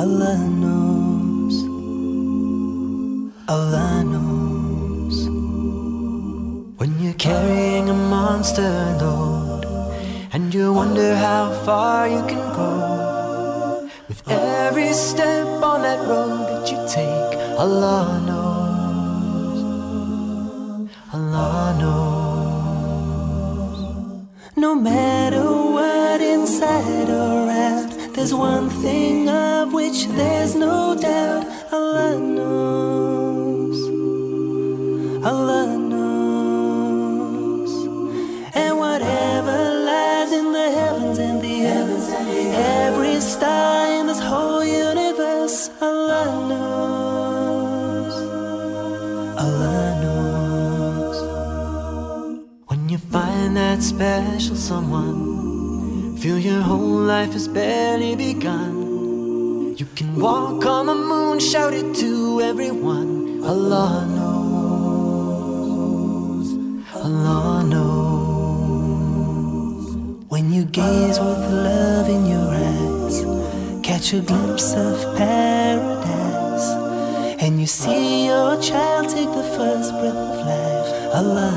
Allah knows. Allah knows. When you're carrying a monster load and you wonder how far you can go. With every step on that road that you take, Allah knows. Allah knows. No matter what inside or out, there's one thing of which there's no doubt. Allah knows. Allah knows. And whatever lies in the heavens and the heavens, every star in this whole universe, Allah knows. Allah knows. When you find that special someone, feel your whole life has barely begun. You can walk on the moon, shout it to everyone. Allah knows. Allah knows. When you gaze with love in your eyes, catch a glimpse of paradise, and you see your child take the first breath of life. Allah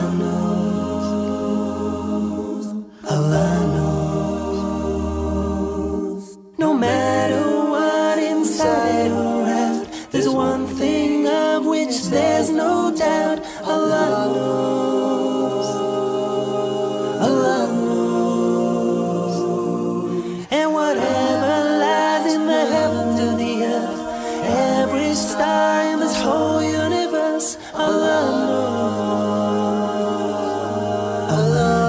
knows. Allah knows. No matter what inside or out, there's one thing of which there's no doubt. Allah knows. Allah knows. And whatever lies in the heavens or the earth, every star in this whole universe, Allah knows. Allah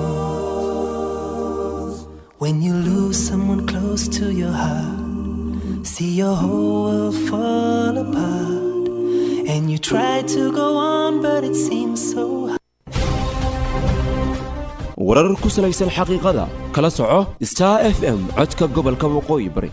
knows. When you lose someone close to your heart, see your whole world fall apart, and you try to go on, but it seems so hard. warar ku salaysan xaqiiqada kala soco star f m codka gobolka waqooyi bari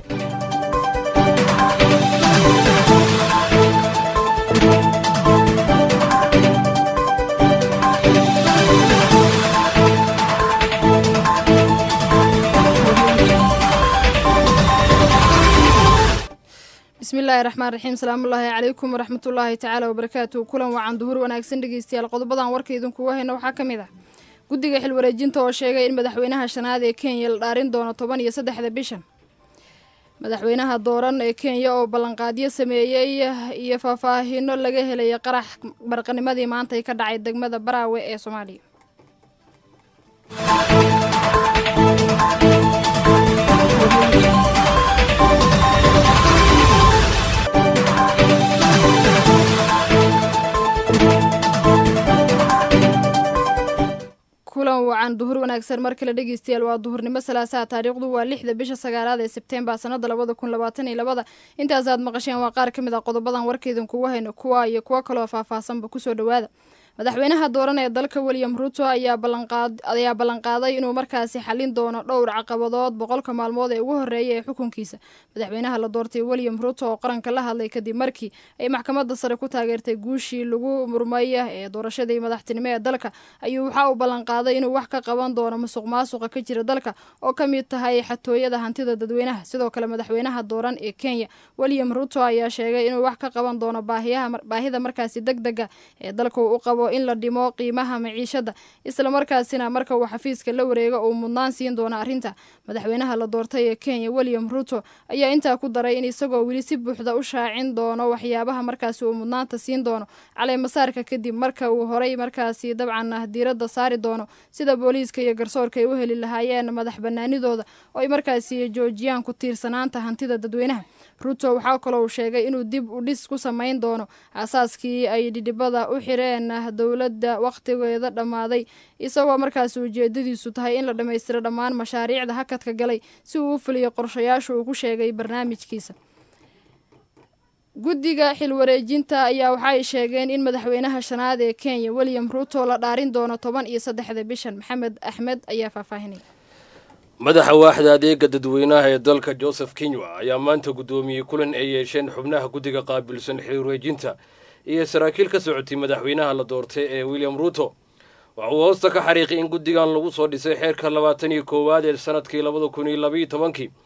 bismillaahi raxmaan raxiim salaamullaahi calaykum waraxmatullaahi tacaala wabarakaatuhu kulan wacan duhur wanaagsan dhegeystayaal qodobadan warka idinkuga hayna waxaa ka mid ah guddiga xilwareejinta oo sheegay in madaxweynaha shanaad ee kenya la dhaarin doono toban iyo saddexda bishan madaxweynaha dooran ee kenya oo ballanqaadyo sameeyey iyo faahfaahino laga helaya qarax barqanimadii maantay ka dhacay degmada baraawe ee soomaaliya kulan wacan duhur wanaagsan mar kale dhegeystayaal waa duhurnimo salaasaha taariikhdu waa lixda bisha sagaalaad ee sebteembar sanada labada kun labaatan iyo labada intaasaad maqasheen waa qaar ka mid ah qodobadan warkaydin kugu hayno kuwa iyo kuwo kaloo faahfaahsanba kusoo dhowaada madaxweynaha dooran ee dalka william ruto ayaa ayaa ballanqaaday inuu markaasi xalin doono dhowr caqabadood boqolka maalmood ee ugu horeeya ee xukunkiisa madaxweynaha la doortay william ruto oo qaranka la hadlay kadib markii ay maxkamadda sare ku taageertay guushii lagu murmaya ee doorashadii madaxtinimo ee dalka ayuu waxa uu ballanqaaday inuu wax ka qaban doono musuq maasuqa ka jira dalka oo ka mid tahay xatooyada hantida dadweynaha sidoo kale madaxweynaha dooran ee kenya william ruto ayaa sheegay inuu wax ka qaban doono baahida markaasi deg dega ee dalka uu u qabo in la dhimo qiimaha maciishada islamarkaasina marka uu xafiiska la wareego uu mudnaan siin doono arrinta madaxweynaha la doortay ee kenya william ruto ayaa intaa ku daray in isagoo weli si buuxda u shaacin doono waxyaabaha markaasi uu mudnaanta siin doono caleemasaarka kadib marka uu horay markaasi dabcan diiradda saari doono sida booliiska iyo garsoorka ay u heli lahaayeen madax banaanidooda oo ay markaasi joojiyaan ku tiirsanaanta hantida dadweynaha ruto waxaa kaloo uu sheegay inuu dib u dhis ku samayn doono aasaaskii ay dhidhibada u xireen dowladda wakhtigeeda dhammaaday isagoo markaasi ujeedadiisu tahay in la dhammaystiro dhammaan mashaariicda hakadka galay si uu u fuliyo qorshayaasha uu ku sheegay barnaamijkiisa guddiga xilwareejinta ayaa waxa ay sheegeen in madaxweynaha shanaad ee kenya william ruto la dhaarin doono toban iyo saddexda bishan maxamed axmed ayaa faahfaahinaya madaxa waaxda adeega dadweynaha ee dalka joseph kinywa ayaa maanta guddoomiyey kulan ay yeesheen xubnaha guddiga qaabilsan xilwareejinta iyo saraakiil ka socotay madaxweynaha la doortay ee william ruto waxa uu hoosta ka xariiqay in guddigan lagu soo dhisay xeerka labaatan iyo koowaad ee sanadkii labada kun iyo labaiyo tobankii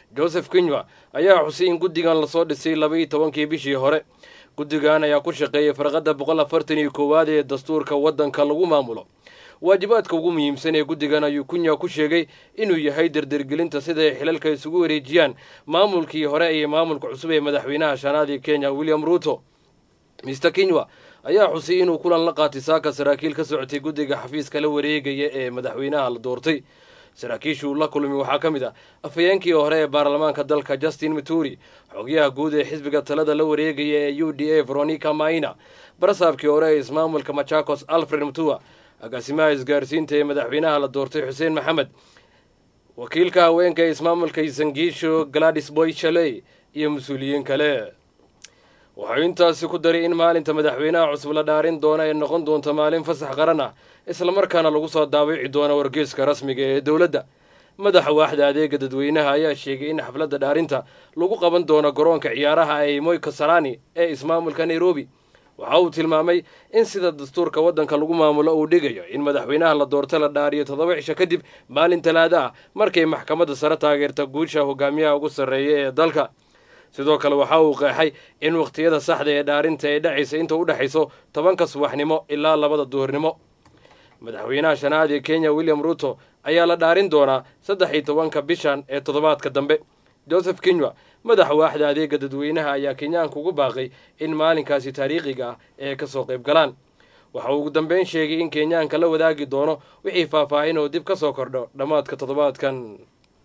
joseph kinywa ayaa xusay in guddigan lasoo dhisay labaiyo tobankii bishii hore guddigan ayaa ku shaqeeyay farqadda boqol afartan iyo koowaad ee dastuurka waddanka lagu maamulo waajibaadka ugu muhiimsan ee guddigan ayuu kunya ku sheegay inuu yahay derdergelinta siday xilalka isugu wareejiyaan maamulkii hore iyo maamulka cusub ee madaxweynaha shanaad ee kenya william ruuto mister kinywa ayaa xusay inuu kulan la qaatay saaka saraakiil ka socotay guddiga xafiiska la wareegaya ee madaxweynaha la doortay saraakiishuu la kulmi waxaa ka mid ah afhayeenkii hore ee baarlamaanka dalka justin mituri xogyaha guud ee xisbiga talada la wareegaya ee u d a veronica maina barasaabkii hore ee ismaamulka machakos alfred mutua agaasimaha isgaarsiinta ee madaxweynaha la doortay xuseen maxamed wakiilka haweenka ee ismaamulka isangiisho gladis boy shaley iyo mas-uuliyiin kale waxau intaasi ku daray in maalinta madaxweynaha cusub la dhaarin doona ay noqon doonto maalin fasax qaran ah islamarkaana lagu soo daawici doono wargeeska rasmiga ee dowladda madaxa waaxda adeega dadweynaha ayaa sheegay in xafladda dhaarinta lagu qaban doono garoonka ciyaaraha ee moy kasarani ee ismaamulka nairobi waxa uu tilmaamay in sida dastuurka waddanka lagu maamulo uu dhigayo in madaxweynaha la doorto la dhaariyo toddoba cisho kadib maalin talaada ah markay maxkamadda sare taageerta guusha hogaamiyaha ugu sarreeya ee dalka sidoo kale waxa uu qeexay in wakhtiyada saxda ee dhaarinta ay dhacaysa inta u dhexayso tobanka subaxnimo ilaa labada duhurnimo madaxweynaha shanaad ee kenya william ruuto ayaa la dhaarin doonaa saddex iyo tobanka bishan ee toddobaadka dambe joseph kinywa madaxa waaxda adeega dadweynaha ayaa kenyaanka ugu baaqay in maalinkaasi taariikhiga ah ee ka soo qayb galaan waxa uu ugu dambeyn sheegay in kenyaanka la wadaagi doono wixii faahfaahin oo dib ka soo kordho dhammaadka toddobaadkan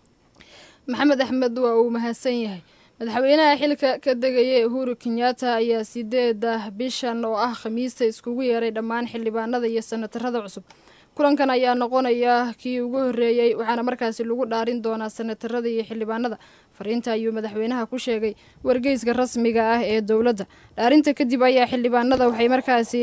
maxamed axmed waa uu mahadsan yahay madaxweynaha xilka ka degaya uhuru kenyatta ayaa sideeda bishan oo ah khamiista iskugu yeeray dhammaan xildhibaanada iyo sanatarada cusub kulankan ayaa noqonaya kii ugu horreeyey waxaana markaasi lagu dhaarin doonaa sanatarada iyo xildhibaanada fariinta ayuu madaxweynaha ku sheegay wargeyska rasmiga ah ee dowladda dhaarinta kadib ayaa xildhibaanada waxay markaasi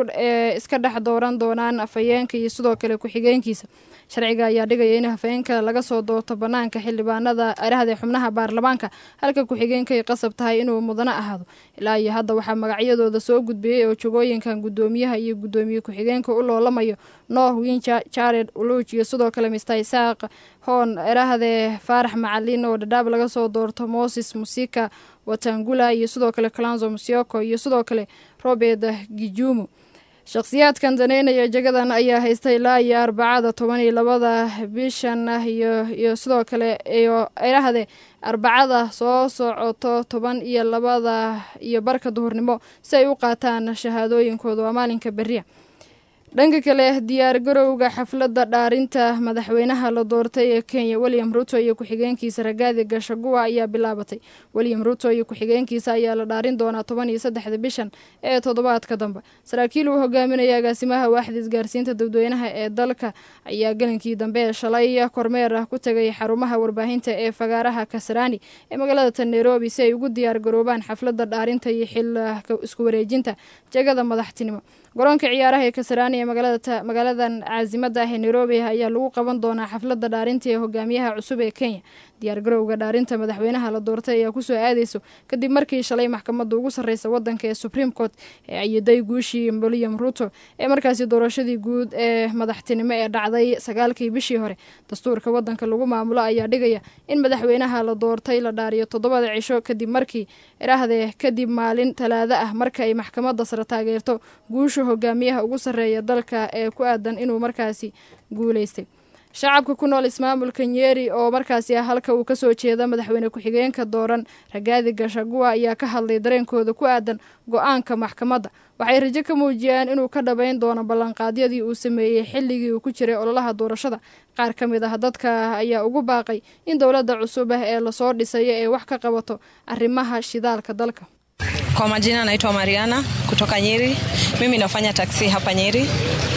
iska dhex dooran doonaan afhayeenka iyo sidoo kale ku-xigeenkiisa sharciga ayaa dhigaya in hafeenka laga soo doorto banaanka xildhibaanada arahda xubnaha baarlamaanka halka ku-xigeenkay qasab tahay inuu mudano ahaado ilaa iyo hadda waxaa magacyadooda soo gudbiyey oo jogooyinkan gudoomiyaha iyo gudoomiye ku-xigeenka u loolamayo nooh winja jared uluuj iyo sidoo kale mister isaaq hoon erahdee faarax macalin oo dhadhaab laga soo doorto moses musika watangula iyo sidoo kale clanzo musioko iyo sidoo kale robert gijumo shakhsiyaadkan daneynaya jagadan ayaa haysta ilaa iyo arbacada toban iyo labada bishan ah iyo iyo sidoo kale iyo erahde arbacada soo socoto toban iyo labada iyo barka duhurnimo si ay u qaataan shahaadooyinkooda waa maalinka beriya dhanka kale diyaar garowga xafladda dhaarinta madaxweynaha la doortay ee kenya william ruto iyo ku-xigeenkiisa ragaadi gashaguwa ayaa bilaabatay william ruto iyo ku-xigeenkiisa ayaa la dhaarin doonaa toban iyo saddexda bishan ee toddobaadka dambe saraakiil uu hogaaminaya agaasimaha waaxda isgaarsiinta dadweynaha ee dalka ayaa gelinkii dambe ee shalay kormeer ah ku tegay xarumaha warbaahinta ee fagaaraha kasarani ee magaalada nairobi si ay ugu diyaar garoobaan xafladda dhaarinta iyo xil isku wareejinta jagada madaxtinimo garoonka ciyaaraha ee kasarani ee magaaladan caasimada ah ee nairobi ayaa lagu qaban doonaa xafladda dhaarinta ee hogaamiyaha cusub ee kenya diyaar garowga dhaarinta madaxweynaha la doortay ayaa kusoo aadeyso kadib markii shalay maxkamadda ugu sarreysa wadanka ee supreme court ee ayiday guushii william ruto ee markaasi doorashadii guud ee madaxtinimo ee dhacday sagaalkii bishii hore dastuurka wadanka lagu maamulo ayaa dhigaya in madaxweynaha la doortay la dhaariyo toddobada cisho kadib markii iraahdee kadib maalin talaado ah marka ay maxkamadda sare taageerto guusha hogaamiyaha ugu sarreeya dalka ee ku aadan inuu markaasi guuleystay shacabka ku nool ismaamulka nyeri oo markaasi ah halka uu kasoo jeeda madaxweyne ku-xigeenka dooran ragaadi gashaguwa ayaa ka hadlay dareenkooda ku aadan go-aanka maxkamadda waxay rajo ka muujiyeen inuu ka dhabayn doono ballanqaadyadii uu sameeyey xilligii uu ku jiray ololaha doorashada qaar ka mid ah dadka ayaa ugu baaqay in dowladda cusub ah ee lasoo dhisayo ee wax ka qabato arrimaha shidaalka dalka Kwa majina naitwa Mariana kutoka Nyeri. Mimi nafanya taksi hapa Nyeri.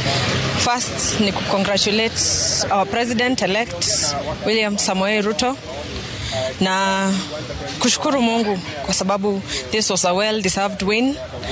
First ni kucongratulate our president elect William Samoei Ruto na kushukuru Mungu kwa sababu this was a well deserved win,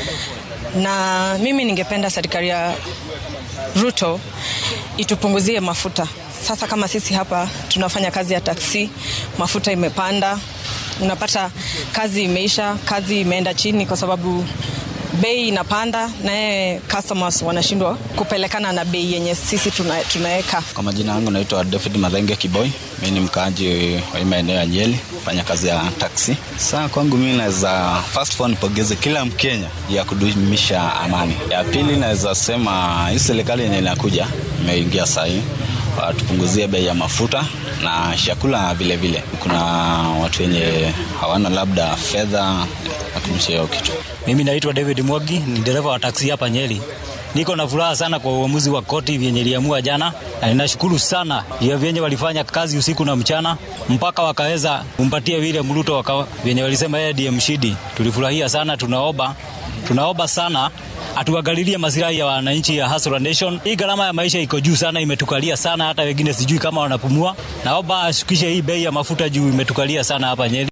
na mimi ningependa serikali ya Ruto itupunguzie mafuta. Sasa kama sisi hapa tunafanya kazi ya taksi, mafuta imepanda, unapata kazi imeisha, kazi imeenda chini kwa sababu bei inapanda, naye customers wanashindwa kupelekana na bei yenye sisi tuna, tunaweka. Kwa majina yangu naitwa David Madhenge Kiboi, mi ni mkaaji wa hii maeneo ya Nyeri, fanya kazi ya taksi. Saa kwangu mi naweza first of all nipongeze kila Mkenya ya kudumisha amani. Ya pili naweza sema hii serikali yenye inakuja imeingia sahii watupunguzie bei ya mafuta na chakula vile vile. Kuna watu wenye hawana labda fedha ya kumisha hiyo kitu. Mimi naitwa David Mwagi, ni dereva wa taksi hapa Nyeri. Niko na furaha sana kwa uamuzi wa koti vyenye liamua jana, na ninashukuru sana ya vyenye walifanya kazi usiku na mchana mpaka wakaweza kumpatia William Ruto waka, vyenye walisema yeye ndiye mshindi. Tulifurahia sana, tunaomba tunaomba sana atuangalilie masilahi ya wananchi ya Hustler Nation. Hii gharama ya maisha iko juu sana, imetukalia sana, hata wengine sijui kama wanapumua. Naomba ashukishe hii bei ya mafuta juu, imetukalia sana hapa Nyeri.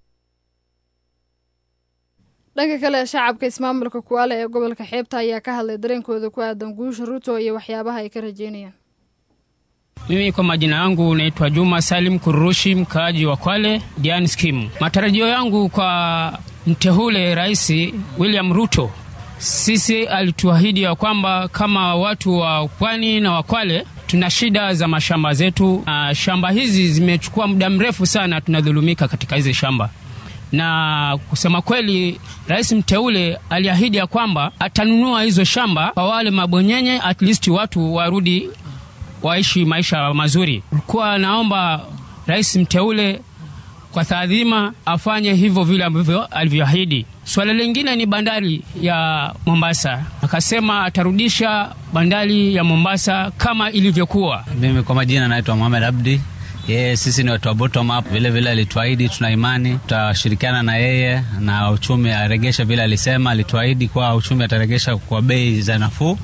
dhanka kale shacabka ismaamulka kuwaale ee gobolka xeebta ayaa ka hadlay dareenkooda ku aadan guusha ruto iyo waxyaabaha ay ka rajeynayaan Mimi kwa majina yangu naitwa Juma Salim Kurushi, mkaaji wa Kwale, Diani Skimu. Matarajio yangu kwa mteule Rais William Ruto, sisi alituahidi ya kwamba kama watu wa pwani na wa Kwale tuna shida za mashamba zetu. Uh, shamba hizi zimechukua muda mrefu sana, tunadhulumika katika hizi shamba na kusema kweli, rais mteule aliahidi ya kwamba atanunua hizo shamba kwa wale mabonyenye, at least watu warudi waishi maisha mazuri. Kuwa naomba rais mteule kwa taadhima afanye hivyo vile ambavyo alivyoahidi. Swala lingine ni bandari ya Mombasa, akasema atarudisha bandari ya Mombasa kama ilivyokuwa. Mimi kwa majina naitwa Mohamed Abdi. Yeye sisi ni watu wa bottom up, vile vile alituahidi, tuna imani tutashirikiana na yeye na uchumi aregesha vile alisema, alituahidi kuwa uchumi ataregesha kwa bei za nafuu.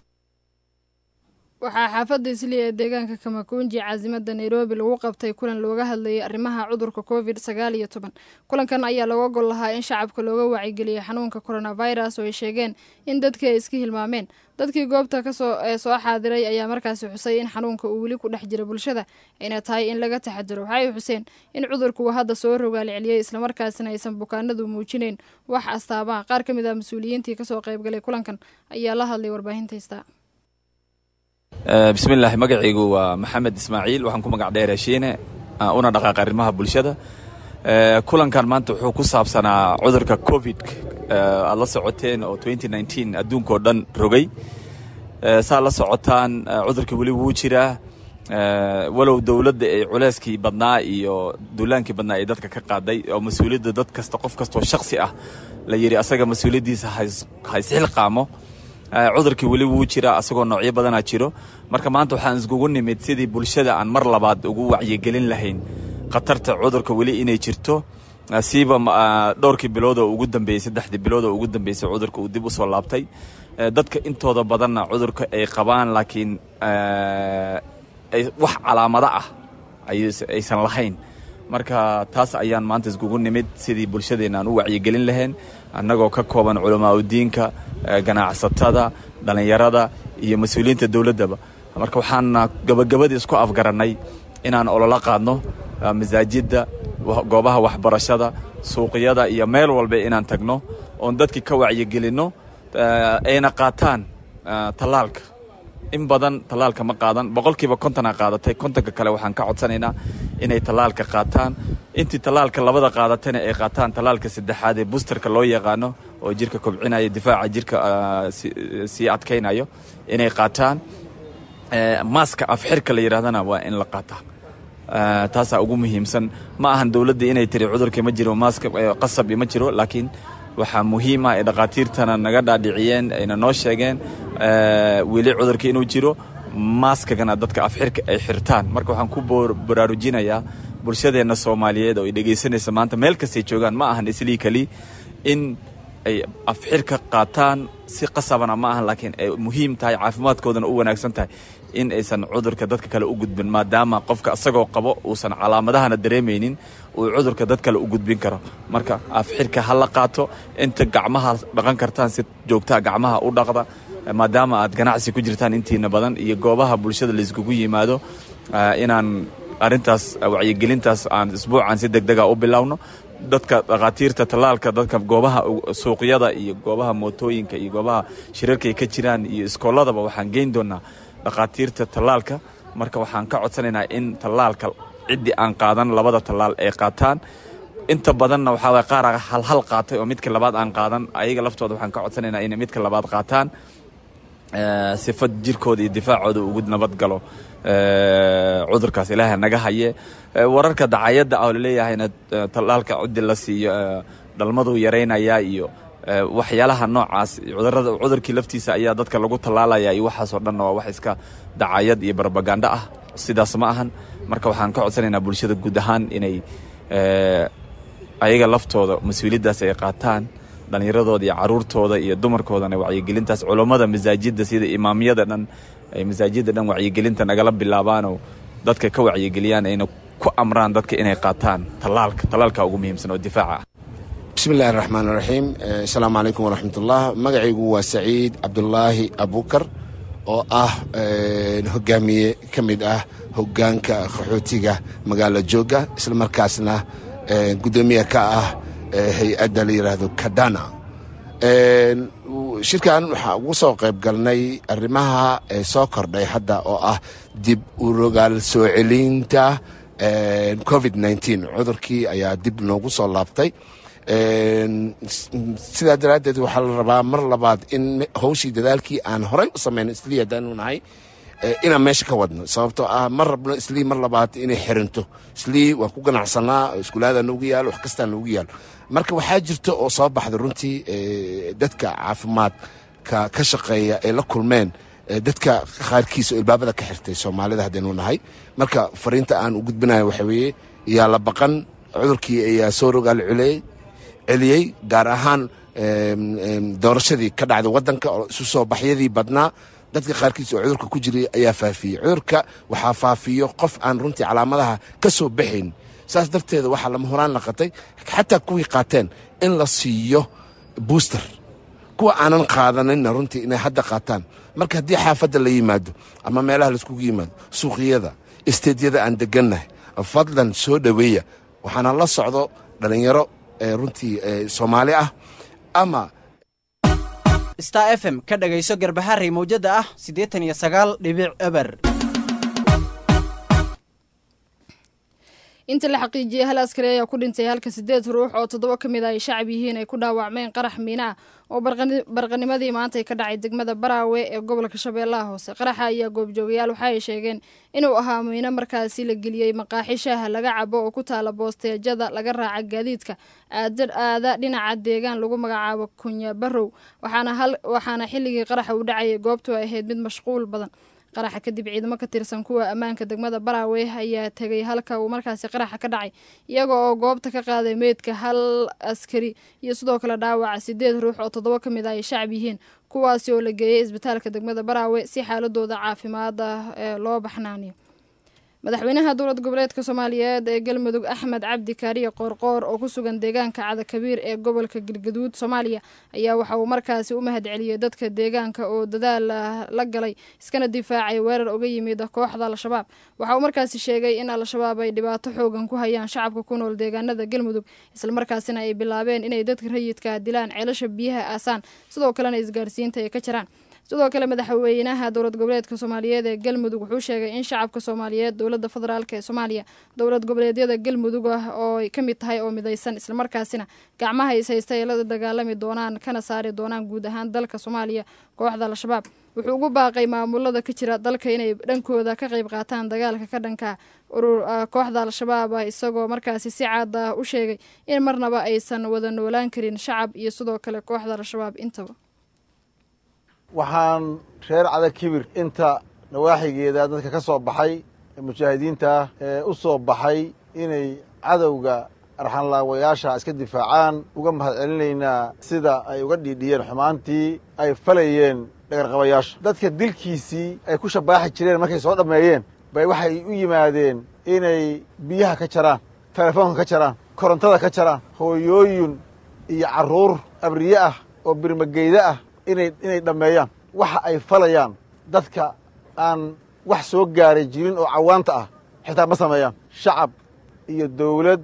waxaa xaafadda isliya ee deegaanka kamakunji caasimada nairobi lagu qabtay kulan looga hadlayay arrimaha cudurka covid sagaal iyo toban kulankan ayaa looga gol lahaa in shacabka looga waacigeliya xanuunka coronavirus oo ay sheegeen in dadkii ay iska hilmaameen dadkii goobta kasoo ee soo xaadiray ayaa markaasi xusay in xanuunka uu weli ku dhex jira bulshada ayna tahay in laga taxadiro waxay xuseen in cudurku uu hadda soo rogaalceliyey islamarkaasina aysan bukaanadu muujinayn wax astaabaha qaar ka mid ah mas-uuliyiintii kasoo qaybgalay kulankan ayaa la hadlay warbaahintaystaa bismillaahi magacaygu waa maxamed ismaaciil waxaan ku magac dheer heshiine una dhaqaaqa arrimaha bulshada kulankan maanta wuxuu ku saabsanaa cudurka covid aad la socoteen oo adduunka oo dhan rogay saa la socotaan cudurka weli wuu jiraa walow dowladda ay culeyskii badnaa iyo duulaankii badnaa ay dadka ka qaaday oo mas-uuliyadda dad kasta qof kastoo shaksi ah la yidhi asaga mas-uuliyaddiisa haysxilqaamo cudurkii weli wuu jiraa asagoo noocyo badanaa jiro marka maanta waxaan iskugu nimid sidii bulshada aan mar labaad ugu wacyigelin lahayn khatarta cudurka weli inay jirto siiba dhowrkii bilood oo ugu dambeeyey saddexdii bilood oo ugu dambeysay cudurka uu dib u soo laabtay dadka intooda badanna cudurka ay qabaan laakiin wax calaamado ah aysan lahayn marka taas ayaan maanta iskugu nimid sidii bulshadeenna aan u wacyigelin lahayn annagoo ka kooban culamaa udiinka ganacsatada dhallinyarada iyo mas-uuliyiinta dowladdaba marka waxaana gabagabadii isku afgarannay inaan ololo qaadno masaajidda goobaha waxbarashada suuqyada iyo meel walba inaan tagno oon dadkii ka wacyigelinno ayna qaataan tallaalka in badan tallaalka ma qaadan boqolkiiba kontonaa qaadatay kontonka kale waxaan ka codsanaynaa inay tallaalka qaataan intii tallaalka labada qaadatayna ay qaataan tallaalka saddexaad ee busterka loo yaqaano oo jirka kobcinaya difaaca jirka sii adkaynayo inay qaataan maaska afxirka la yidhahdana waa in la qaataa taasaa ugu muhiimsan ma ahan dowladda inay tiri cudurka ma jiro maaska qasab ma jiro laakiin waxaa muhiim ah ay dhakhaatiirtana naga dhaadhiciyeen ayna noo sheegeen weli cudurka inuu jiro maaskagana dadka afxirka ay xirtaan marka waxaan ku baraarujinayaa bulshadeenna soomaaliyeed oo ay dhegaysanaysa maanta meel kastay joogaan ma ahan islii keli in ay afxirka qaataan si qasabana ma ahan laakiin ay muhiim tahay caafimaadkoodana u wanaagsan tahay in aysan cudurka dadka kale u gudbin maadaama qofka isagoo qabo uusan calaamadahana dareemaynin uu cudurka dad kale u gudbin karo marka afxirka ha la qaato inta gacmaha dhaqan kartaan si joogtaa gacmaha u dhaqda maadaama aad ganacsi ku jirtaan intiina badan iyo goobaha bulshada layskugu yimaado inaan arrintaas wacyigelintaas aan isbuucan si deg dega u bilowno dadka dhakhaatiirta tallaalka dadka goobaha suuqyada iyo goobaha mootooyinka iyo goobaha shirarkay ka jiraan iyo iskooladaba waxaan geyn doonaa dhakhaatiirta tallaalka marka waxaan ka codsanaynaa in tallaalka ciddii aan qaadan labada tallaal ay qaataan inta badanna waxaa waye qaar halhal qaatay oo midka labaad aan qaadan ayaga laftooda waxaan ka codsanaynaa inay midka labaad qaataan sifa jirkooda iyo difaacooda ugu nabad galo cudurkaas ilaaha naga haye wararka dacayadda ah oo laleeyahayna tallaalka ciddi la siiyo dhalmaduu yaraynayaa iyo waxyaalaha noocaas cudurada cudurkii laftiisa ayaa dadka lagu tallaalaya iyo waxaasoo dhanna waa wax iska dacayad iyo barbagando ah sidaas ma ahan marka waxaan ka codsanaynaa bulshada guud ahaan inay ayaga laftooda mas-uuliyaddaas ay qaataan dhallinyaradooda iyo caruurtooda iyo dumarkoodana wacyigelintaas culummada masaajidda sida imaamyada dhan ay masaajidda dhan wacyigelinta nagala bilaabaanoo dadka ka wacyigeliyaan ayna ku amraan dadka inay qaataan tallaalka tallaalka ugu muhiimsan oo difaaca ah bismillahi raxmaan raxiim asalaamu calaykum waraxmatullah magacaygu waa saciid cabdulaahi abukar oo ah hogaamiye ka mid ah hogaanka qaxootiga magaalo jooga islamarkaasna gudoomiye ka ah hay-adda la yidhaahdo kadana shirkan waxaa ugu soo qayb galnay arrimaha soo kordhay hadda oo ah dib u rogaal soo celinta covid nteen cudurkii ayaa dib noogu soo laabtay sidaa daraaddeed waxaa la rabaa mar labaad in hawshii dadaalkii aan horay u samayn islii haddaanu nahay inaan meesha ka wadno sababtoo ah ma rabno islii mar labaad inay xirinto islii waan ku ganacsanaa iskuulaada noogu yaalo wax kastaa noogu yaalo marka waxaa jirta oo soo baxda runtii dadka caafimaadka ka shaqeeya ay la kulmeen dadka qaarkiisa oo ilbaabada ka xirtay soomaalida haddaynu nahay marka fariinta aan u gudbinayo waxa weeye yaa la baqan cudurkii ayaa soo rogaal culeyey celiyey gaar ahaan doorashadii ka dhacday waddanka oo isu soo baxyadii badnaa dadka qaarkiis oo cudurka ku jiray ayaa faafiyey cudurka waxaa faafiyo qof aan runtii calaamadaha ka soo baxayn saas darteeda waxaa lama horaan naqatay xataa kuwii qaateen in la siiyo booster kuwa aanan qaadanayna runtii inay hadda qaataan marka haddii xaafadda la yimaado ama meelaha laiskugu yimaado suuqyada isteedyada aan degannahay fadlan soo dhoweeya waxaana la socdo dhallinyaro runtii soomaali ah ama star f m ka dhagayso garbaharey mawjada ah siddeetan iyo sagaal dhibic eber inta la xaqiijiyey hal askari ayaa ku dhintay halka sideed ruux oo toddoba ka mid a ay shacab yihiin ay ku dhaawacmeen qarax miina ah oo barqanimadii maanta ay ka dhacay degmada baraawe ee gobolka shabeellaha hoose qaraxa ayaa goobjoogayaal waxa ay sheegeen inuu ahaa miino markaasi la geliyey maqaaxi shaaha laga cabo oo ku taala boosteejada laga raaca gaadiidka aada aada dhinaca deegaan lagu magacaabo kunya barow waxaana xilligii qaraxa uu dhacayay goobtu ay ahayd mid mashquul badan qaraxa kadib ciidamo ka tirsan kuwa ammaanka degmada baraawe ayaa tegay halka uu markaasi qaraxa ka dhacay iyaga oo goobta ka qaaday meydka hal askari iyo sidoo kale dhaawaca sideed ruux oo toddoba ka mid ah ay shacab yihiin kuwaasi oo la geeyey isbitaalka degmada baraawe si xaaladooda caafimaad ah loo baxnaaniyo madaxweynaha dowlad goboleedka soomaaliyeed ee galmudug axmed cabdi kaariye qoorqoor oo ku sugan deegaanka cadakabiir ee gobolka galgaduud soomaaliya ayaa waxa uu markaasi u mahad celiyey dadka deegaanka oo dadaal la galay iskana difaacay weerar uga yimid kooxda al-shabaab waxa uu markaasi sheegay in al-shabaab ay dhibaato xoogan ku hayaan shacabka ku nool deegaanada galmudug islamarkaasina ay bilaabeen inay dadka rayidka dilaan ceelasha biyaha aasaan sidoo kalena isgaarsiinta ay ka jiraan sidoo kale madaxweynaha dowlad goboleedka soomaaliyeed ee galmudug wuxuu sheegay in shacabka soomaaliyeed dowladda federaalk ee soomaaliya dowlad goboleedyada galmudug ah oo ay ka mid tahay oo midaysan islamarkaasina gacmaha is haysta ay la dagaalami doonaan kana saari doonaan guud ahaan dalka soomaaliya kooxda al-shabaab wuxuu ugu baaqay maamulada ka jira dalka inay dhankooda ka qayb qaataan dagaalka ka dhanka kooxda al-shabaab ah isagoo markaasi si caad ah u sheegay in marnaba aysan wada noolaan karin shacab iyo sidoo kale kooxda al-shabaab intaba waxaan reer cada kibir inta nawaaxigeeda dadka ka soo baxay ee mujaahidiinta ee u soo baxay inay cadowga arxanlaawayaasha iska difaacaan uga mahad celinaynaa sida ay uga dhiidhiyeen xumaantii ay falayeen dhagarqabayaasha dadka dilkiisii ay ku shabaaxi jireen markay soo dhammeeyeen bay waxay u yimaadeen inay biyaha ka jaraan telefoonka ka jaraan korontada ka jaraan hooyooyin iyo carruur abriye ah oo birmageyda ah inay inay dhammeeyaan waxa ay falayaan dadka aan wax soo gaaray jirin oo cawaanta ah xitaa ma sameeyaan shacab iyo dawlad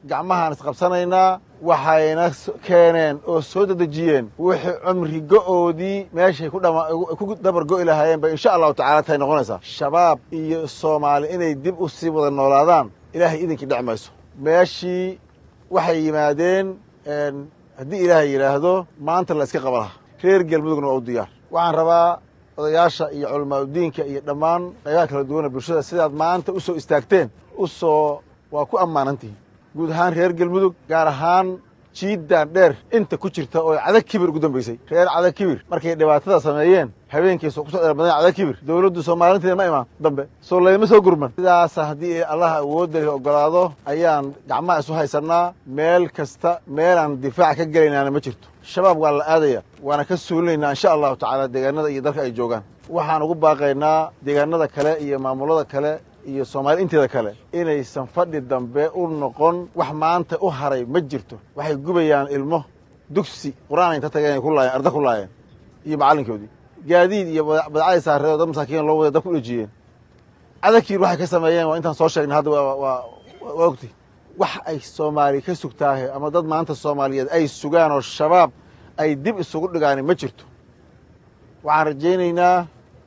gacmahaan isqabsanaynaa waxayna keeneen oo soo dedejiyeen wixii cumri go'oodii meeshay ku dabar go'i lahaayeen bay insha allahu tacala tahay noqonaysaa shabaab iyo soomaali inay dib u sii wada noolaadaan ilaahay idinkii dhec mayso meeshii waxay yimaadeen haddii ilaahay yidhaahdo maanta la iska qaba laha reer galmudugna waa u diyaar waxaan rabaa odayaasha iyo culamaauddiinka iyo dhammaan qaybaha kala duwana bulshada sidaad maanta u soo istaagteen u soo waa ku ammaanantihiin guud ahaan reer galmudug gaar ahaan jiiddaan dheer inta ku jirta oo cadag kibir ugu dambaysay reer cadag kibir markay dhibaatada sameeyeen habeenkiisa kusoo dheerbadan cadag kibir dowladdu soomaalinteeda ma imaan dambe soo laydama soo gurman sidaasa haddii allah awoodda leh ogolaado ayaan gacmaha isu haysannaa meel kasta meelaan difaac ka gelaynaana ma jirto shabaab waa la aadaya waana ka suulinaynaa insha allahu tacaala deegaanada iyo dalka ay joogaan waxaan ugu baaqaynaa deegaanada kale iyo maamulada kale iyo soomaali inteeda kale inaysan fadhi dambe u noqon wax maanta u haray ma jirto waxay gubayaan ilmo dugsi qur-aan inta tageen ay ku laayeen arda ku laayeen iyo macallinkoodii gaadiid iyo badacadii saareed oo dad masaakiin loo wada dab ku dhejiyeen cadagkiir waxay ka sameeyeen waa intaan soo sheegnay hadda waa ogti wax ay soomaali ka sugtaahe ama dad maanta soomaaliyeed ay sugaan oo shabaab ay dib isugu dhigaani ma jirto waxaan rajaynaynaa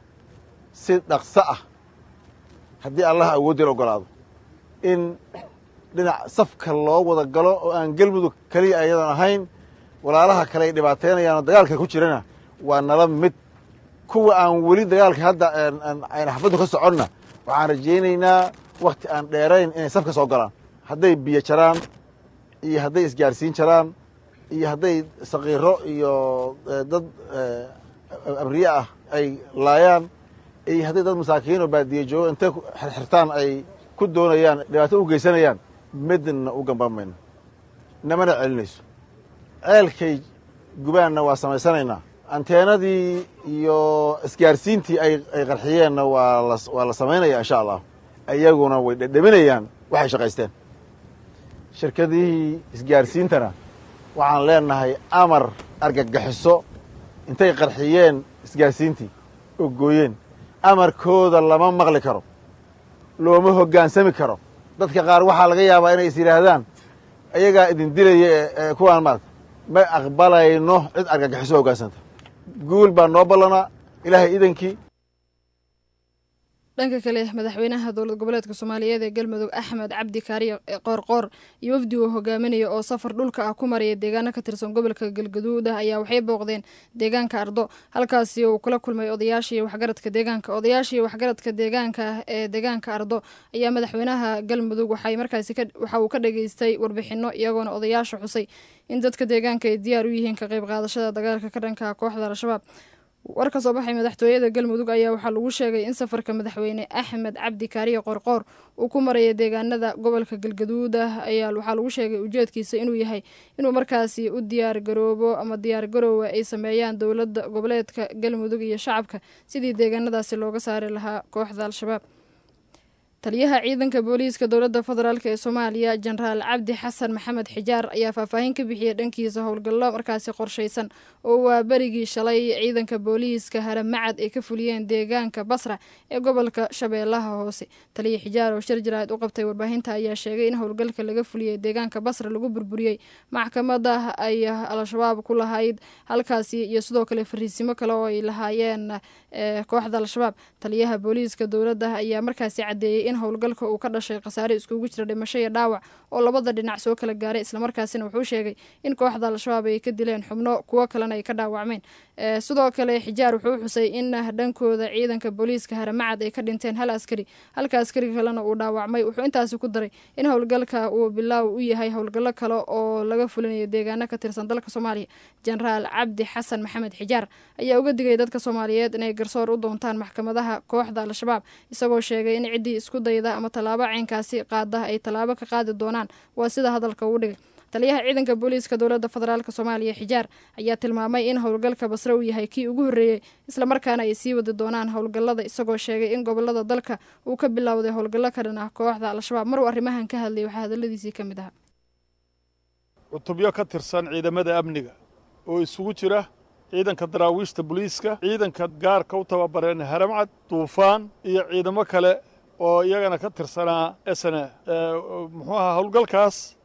si dhaqso ah haddii allah awooddeela ogolaado in dhinac safka loo wada galo oo aan gelmudug keliya ayadan ahayn walaalaha kale ay dhibaateynayaanoo dagaalka ku jirana waa nala mid kuwa aan weli dagaalka hadda ayna xafaddu ka soconna waxaan rajaynaynaa wakhti aan dheerayn inay safka soo galaan hadday biyo jaraan iyo hadday isgaarsiin jaraan iyo hadday sakiiro iyo dad abriye ah ay laayaan iyo hadday dad masaakiin oo baadiye joogo intay xirxirtaan ay ku doonayaan dhibaato u geysanayaan midna u gambaan mayno namana celinayso ceelkay gubaanna waa samaysanaynaa anteenadii iyo isgaarsiintii ay ay qarxiyeenna waa la waa la samaynaya insha allah iyaguna way dhedheminayaan waxay shaqaysteen shirkadihii isgaarsiintana waxaan leenahay amar argagaxiso intay qarxiyeen isgaarsiintii oo gooyeen amarkooda lama maqli karo looma hoggaansami karo dadka qaar waxaa laga yaabaa inay is yidhaahdaan iyagaa idin dilaya ee kuwaan maarata ma aqbalayno cid argagaxiso hoggaansanta guul baa noo ballanaa ilaahay idankii dhanka kale madaxweynaha dowlad goboleedka soomaaliyeed ee galmudug axmed cabdi kaariye qoorqoor iyo wafdi uu hogaaminaya oo safar dhulka ah ku maraya deegaano ka tirsan gobolka galgaduud ah ayaa waxay booqdeen deegaanka ardo halkaasi uu kula kulmay odayaashii waxgaradka deegaanka odayaashii waxgaradka deegaanka ah ee deegaanka ardo ayaa madaxweynaha galmudug waxay markaasi waxa uu ka dhageystay warbixino iyagoona odayaasha xusay in dadka deegaanka ay diyaar u yihiin ka qayb qaadashada dagaalka ka dhanka kooxda al-shabaab war ka soo baxay madaxtooyada galmudug ayaa waxaa lagu sheegay in safarka madaxweyne axmed cabdi kaariye qorqoor uu ku maraya deegaanada gobolka galgaduud ah ayaa waxaa lagu sheegay ujeedkiisa inuu yahay inuu markaasi u diyaar garoobo ama diyaar garoowa ay sameeyaan dowladda goboleedka galmudug iyo shacabka sidii deegaanadaasi looga saari lahaa kooxda al-shabaab taliyaha ciidanka booliiska dowladda federaalk ee soomaaliya jenaraal cabdi xasan maxamed xijaar ayaa faahfaahin ka bixiyey dhankiisa howlgallo markaasi qorshaysan oo waa berigii shalay ciidanka booliiska haramacad ay ka fuliyeen deegaanka basra ee gobolka shabeellaha hoose taliya xijaar oo shir jaraa'id u qabtay warbaahinta ayaa sheegay in howlgalka laga fuliyey deegaanka basra lagu burburiyey maxkamada ay al-shabaab ku lahayd halkaasi iyo sidoo kale fariisimo kale oo ay lahaayeen kooxda al-shabaab taliyaha booliiska dowladda ayaa markaasi cadeeyey in howlgalka uu ka dhashay khasaare iskugu jira dhimasho iyo dhaawac oo labada dhinac soo kala gaaray islamarkaasina wuxuu sheegay in kooxda al-shabaab ay ka dileen xubno kuwo kalena ay ka dhaawacmeen sidoo kale xijaar wuxuu xusay in dhankooda ciidanka booliiska haramacad ay ka dhinteen hal askari halka askari kalena uu dhaawacmay wuxuu intaasi ku daray in howlgalka uu bilaaw u yahay howlgallo kale oo laga fulinayo deegaano ka tirsan dalka soomaaliya jenaraal cabdi xasan maxamed xijaar ayaa uga digay dadka soomaaliyeed inay garsoor u doontaan maxkamadaha kooxda al-shabaab isagoo sheegay in ciddii isku dayda ama tallaabo caynkaasi qaada ay tallaabo ka qaadi doonaan waa sida hadalka uu dhigay taliyaha ciidanka booliiska dowladda federaalk soomaaliya xijaar ayaa tilmaamay in howlgalka basre uu yahay kii ugu horreeyey islamarkaana ay sii wadi doonaan howlgallada isagoo sheegay in gobolada dalka uu ka bilowday howlgallo ka dhan ah kooxda al-shabaab maruu arrimahan ka hadlayay waxaa hadalladiisii ka mid ahaa cutubyo ka tirsan ciidamada amniga oo isugu jira ciidanka daraawiishta booliiska ciidanka gaarka u tababareen haramcad duufaan iyo ciidamo kale oo iyagana ka tirsanaa esne muxuu ahaa howlgalkaas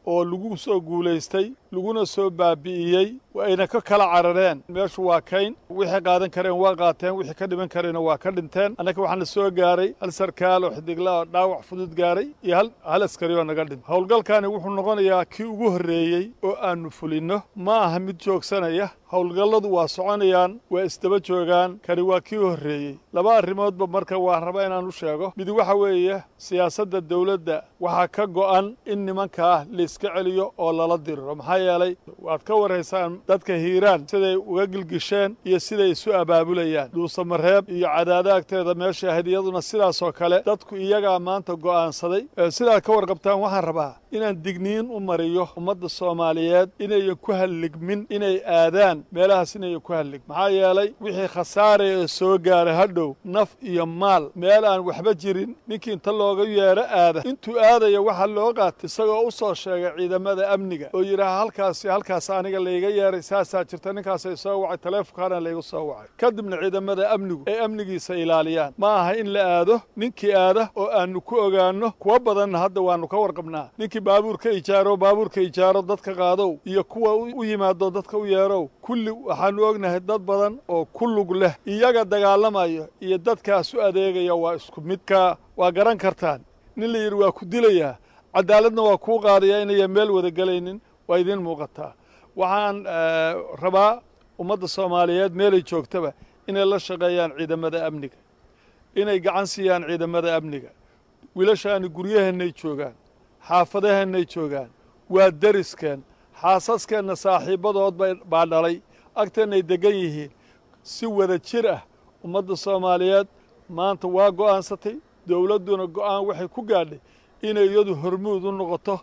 oo lagu soo guulaystay laguna soo baabi'iyey ayna ka kala carareen meeshu waa kayn wixii qaadan kareen waa qaateen wixii ka dhiman kareenna waa ka dhinteen annaka waxaana soo gaaray hal sarkaal oo xidigla oo dhaawac fudud gaaray iyo hal hal askari oo naga dhintay howlgalkaani wuxuu noqonayaa kii ugu horreeyey oo aannu fulinno ma aha mid joogsanaya howlgalladu waa soconayaan waa isdaba joogaan kani waa kii horreeyey laba arrimoodba marka waan rabaa inaan u sheego mid waxa weeye siyaasadda dawladda waxaa ka go'an in nimankaa layska celiyo oo lala diriro maxaa yeelay waad ka warraysaan dadka hiiraan siday uga gilgisheen iyo siday isu abaabulayaan dhuusamareeb iyo cadaada agteeda meesha ahayd iyaduna sidaasoo kale dadku iyagaa maanta go'aansaday sidaad ka warqabtaan waxaan rabaa inaan digniin u mariyo ummadda soomaaliyeed inayan ku halligmin inay aadaan meelahaas inayan ku hallig maxaa yeelay wixii khasaaraya ee soo gaaray hadhow naf iyo maal meel aan waxba jirin ninkii inta looga yeedho aada intuu aadaya waxaa loo qaatay isagoo u soo sheegay ciidamada amniga oo yidhaaha halkaasi halkaas aniga layga yeeray saasaa jirta ninkaasay soo wacay taleefonkaana laygu soo wacay kadibna ciidamada amnigu ay amnigiisa ilaaliyaan ma aha in la aado ninkii aada oo aannu ku ogaanno kuwa badanna hadda waannu ka warqabnaa ninkii baabuurka ijaaro baabuurka ijaaro dadka qaadow iyo kuwa u yimaado dadka u yeerow kulli waxaannu ognahay dad badan oo ku lug leh iyaga dagaalamayo iyo dadkaas u adeegaya waa isku midka waa garan kartaan nin la yidhi waa ku dilayaa cadaaladna waa kuu qaadayaa inayan meel wada gelaynin waa idiin muuqataa waxaan rabaa ummadda soomaaliyeed meelay joogtaba inay la shaqeeyaan ciidamada amniga inay gacan siiyaan ciidamada amniga wiilashaani guryaheennay joogaan xaafadaheennay joogaan waa deriskeen xaasaskeenna saaxiibbadood baa dhalay agteennay deggan yihiin si wada jir ah ummadda soomaaliyeed maanta waa go'aansatay dowladduna go'aan waxay ku gaadhay inay iyadu hormuud u noqoto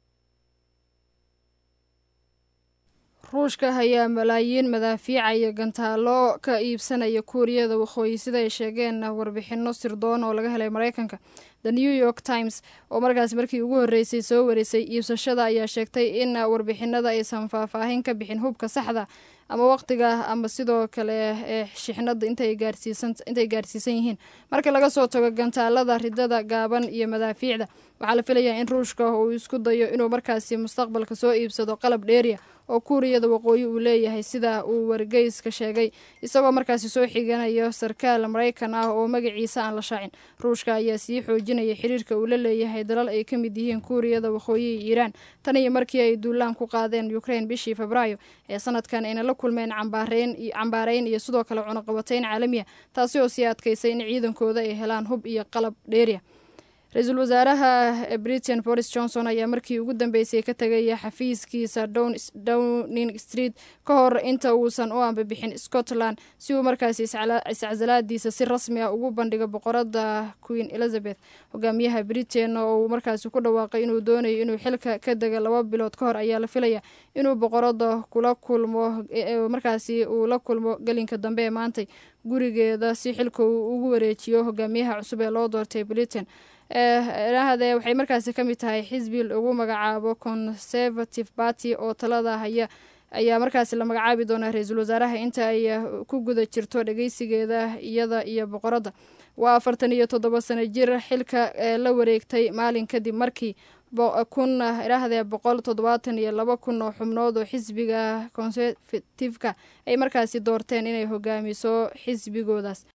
ruushka ayaa malaayiin madaafiica iyo gantaalo ka iibsanaya kuuriyada waqooyi sida ay sheegeen warbixinno sirdoon oo laga helay maraykanka the new york times oo markaas markii ugu horreysay soo warisay iibsashada ayaa sheegtay in warbixinada aysan faahfaahin ka bixin hubka saxda ama waqtiga ama sidoo kale ee shixnada intay gaarsiisan yihiin marka laga soo tago gantaalada ridada gaaban iyo madaafiicda waxaa la filayaa in ruushka uu isku dayo inuu markaasi mustaqbalka soo iibsado qalab dheeriya oo kuuriyada waqooyi uu leeyahay sida uu wargeyska sheegay isagoo markaasi soo xiganayo sarkaal maraykan ah oo magaciisa aan la shaacin ruushka ayaa sii xoojinaya xiriirka uu la leeyahay dalal ay ka mid yihiin kuuriyada waqooyi iyo iiraan tan iyo markii ay duulaan ku qaadeen ukrain bishii febraayo ee sanadkan ayna la kulmeen cambaarayn iyo sidoo kale cunaqabatayn caalamiya taasi oo sii adkaysay in ciidankooda ay helaan hub iyo qalab dheeriya ra-iisul wasaaraha britain boris johnson ayaa markii ugu dambeysay ka tegaya xafiiskiisa downing street ka hor inta uusan u ambabixin scotland si uu markaasi iscasalaadiisa si rasmi ah ugu bandhigo boqorada queen elizabeth hogaamiyaha britain oo uu markaasi ku dhawaaqay inuu doonayo inuu xilka ka dega laba bilood ka hor ayaa la filaya inuu boqorada kula kulmo markaasi uu la kulmo gelinka dambe ee maantay gurigeeda si xilka uu ugu wareejiyo hogaamiyaha cusub ee loo doortay britain eehade waxay markaasi ka mid tahay xisbi lagu magacaabo conservative party oo talada haya ayaa markaasi la magacaabi doonaa ra-iisul wasaaraha inta ay ku guda jirto dhageysigeeda iyada iyo boqoradda waa afartan iyo toddoba sano jir xilka ee la wareegtay maalin kadib markii kun idhaahdee boqol toddobaatan iyo laba kun oo xubnood oo xisbiga conservativeka ay markaasi doorteen inay hogaamiso xisbigoodaas